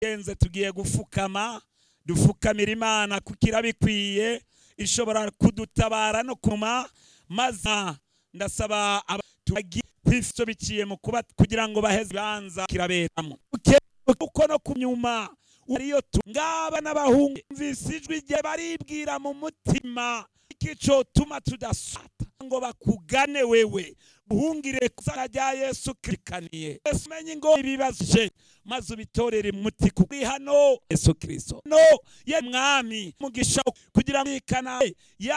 genze tugiye gupfukama dufukamira imana kuko irabikwiye ishobora kudutabara no kuma maze ndasaba tubishyikiye mu kuba kugira ngo baheze ibibanza kiraberamo kuko no ku nyuma ariyo ngaba n'abahungu mvise ijwi igihe baribwira mu mutima ikico tuma tudasata ngo bakugane wewe uhungire kuzana rya yesu kirikaniye yesu umenye ngo ibibazije maze ubitorere muti kuri hano yesu kirisito no ye mwami mugisha kugira ngo ikana